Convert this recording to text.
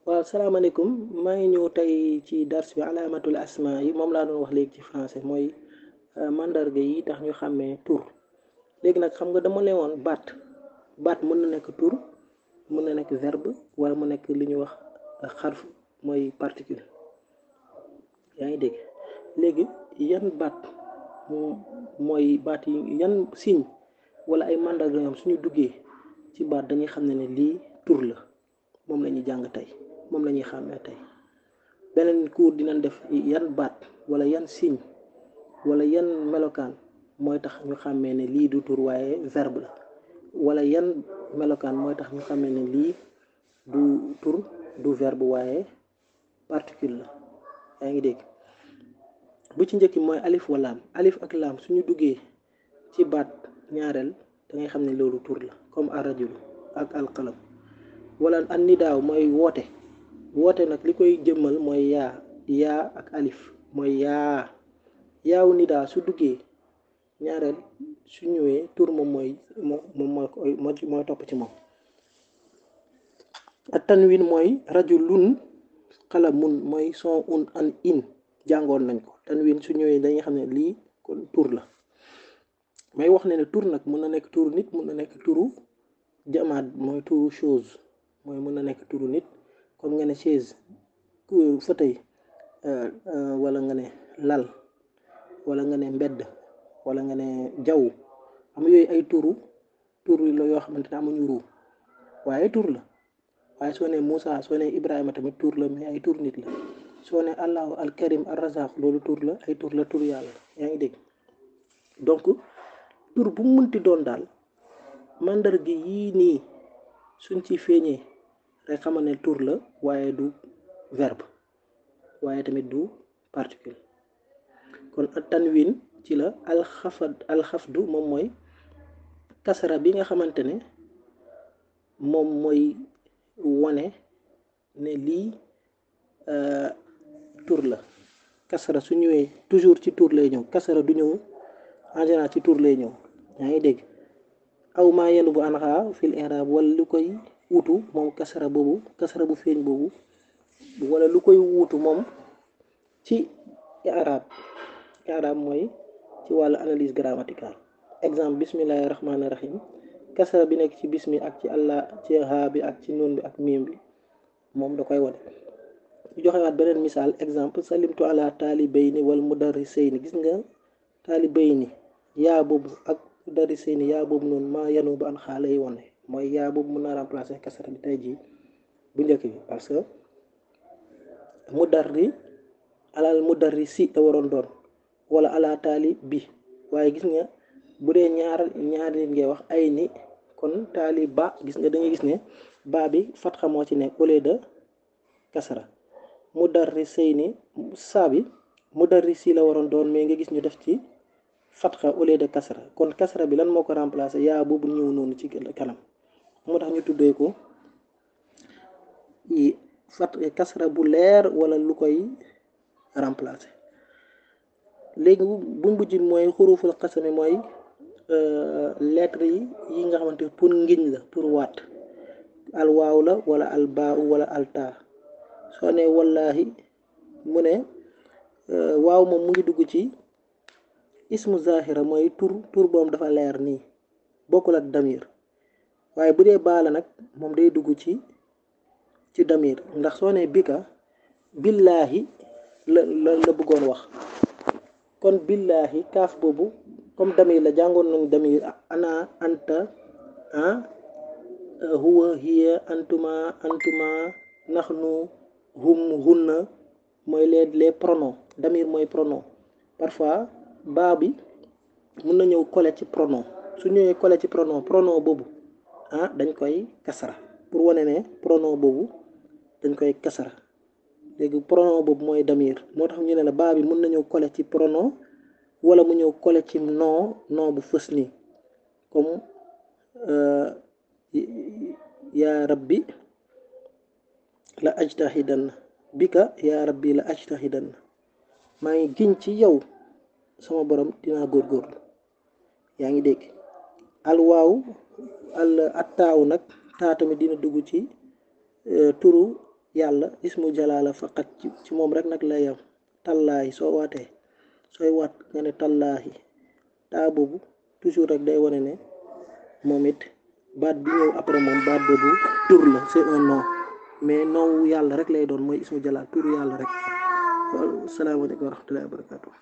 waaw salaamaaleykum maa ngi ñëw tey ci dars bi alaamatul asma yi moom laa doon wax léegi ci français mooy mandarga yi tax ñu xàmmee tur léegi nag xam nga dama leen woon baat baat mën na nekk tur mën na nekk verbe wala mu nekk li ñuy wax xarf mooy particule yaa ngi dégg léegi yan baat mooy baat yi yan signe wala ay mandarga ñoom suñu duggee ci baat dañuy xam ne ne lii tur la moom la ñuy jàng tey moom la ñuy xàmmee tey beneen cours dinañ def yan baat wala yan signe wala yan melokaan mooy tax ñu xàmmee ne lii du tur waaye verbe la wala yan melokaan mooy tax ñu xàmmee ne lii du tur du verbe waaye particule la yaa ngi dégg bu ci njëkki mooy alif wa laam alif ak laam suñu duggee ci baat ñaareel da ngay xam ne loolu tur la comme arrajulu ak alqalam wala an nidaaw mooy woote woote nag li koy jëmmal mooy yaa yaa ak alif mooy yaa yaawu nidaa su duggee ñaareel su ñëwee tur moom mooy moom mooy koy mooy topp ci moom ak tanwin mooy rajulun qalamun mooy son un an in jàngoon nañ ko tanwin su ñëwee dañuy xam ne lii kon tur la may wax ne ne tur nag mën na nekk turu nit mën na nekk turu jamaat mooy turu chose mooy mën na nekk turu nit comme nga ne chaise fauteuil wala nga ne lal wala nga ne mbedd wala nga ne jaww am yooyu ay turu tur la yoo xamante ne amuñu ruu waaye tur la waaye soo ne Moussa soo ne Ibrahima tamit tur la mais ay tur nit la soo ne Allahu al Karim ar Razaq loolu tur la ay tur la tur yàlla yaa ngi dégg donc tur bu mu mënti doon daal mandarga yii nii suñ ci feeñee rek xamal ne tur la waaye du verbe waaye tamit du particule kon tanwin ci la alxafad alxafdu moom mooy kasara bi nga xamante ne moom mooy wane ne lii tur la kasara su ñëwee toujours ci tur lay ñëw kasara du ñëw en général ci tur lay ñëw yaa ngi dégg aw maa yenn bu anxa fil i'rab wala lu koy wutu moom kasara boobu kasara bu feeñ boobu wala lu koy wutu moom ci i'rab i'rab mooy ci wàllu analyse grammaticale exemple bismillahi rahmaani rahim kasara bi nekk ci bismi ak ci allah ci haa bi ak ci nun bi ak miim bi moom da koy wane ñu joxewaat beneen misaal exemple salimtu ala taalibayni wal mudarrisayni gis nga taalibayni yaa boobu ak mudarrisayni yaa boobu noonu maa yanu ba an xaale yi wane mooy yaa boobu mën naa remplacer kasara bi tey jii bu njëkk bi parce que mudarri alal mudarrisi la waroon doon wala ala taali bi waaye gis nga bu dee ñaar ñaar nit ngay wax ay ni kon taali ba gis nga da ngay gis ne ba bi fatxa moo ci nekk au lieu de kasara mudarrisayni saa bi mudarrisi la waroon doon mais nga gis ñu def ci fatxa au lieu de kasara kon kasara bi lan moo ko remplacer yaa boobu ñëw noonu ci kanam moo tax ñu tuddee ko fat kasara bu leer wala lu koy remplacer léegi bu mujj mooy xuruful xasami mooy lettre yi yi nga xamante pour ngiñ la pour waat al waaw la wala al baa wala al taa soo ne wallahi mu ne waaw moom mu ngi dugg ci ismu zahira mooy tur tur boom dafa leer nii bokkul ak damir waaye bu dee baa la nag moom day dugg ci ci damir ndax soo ne bika billaahi la la la bëggoon wax kon billaahi kaaf boobu comme damir la jàngoon nañu damir ana anta ah huwa hiya antuma antuma naxnu hum hunna mooy les les pronoms damir mooy pronom parfois baa bi mun na ñëw coller ci pronom su ñëwee coller ci pronom pronom boobu ah dañ koy kasara pour wane ne pronom boobu dañ koy kasara léegi pronom boobu mooy damir moo tax ñu ne la baa bi mun na ñëw coller ci pronom wala mu ñëw coller ci nom nom bu fës nii comme yaa rabbi la ajtahidanna bika yaa rabbi la ajtahidanna maa ngi giñ ci yow sama borom dinaa góorgóorlu yaa ngi dégg al waaw al attaaw nag taa tamit dina dugg ci turu yàlla ismu jalaala faqat ci ci moom rek nag lay yam tallaahi soo waatee sooy waat nga ne tallaahi taa boobu toujours rek day wane ne moom it baat bi ñëw après moom baat boobu tur la c'est un nom mais nom wu yàlla rek lay doon mooy ismu jalaal tur yàlla rek wal salaamaaleykum wa rahmatullahi wa barakatuh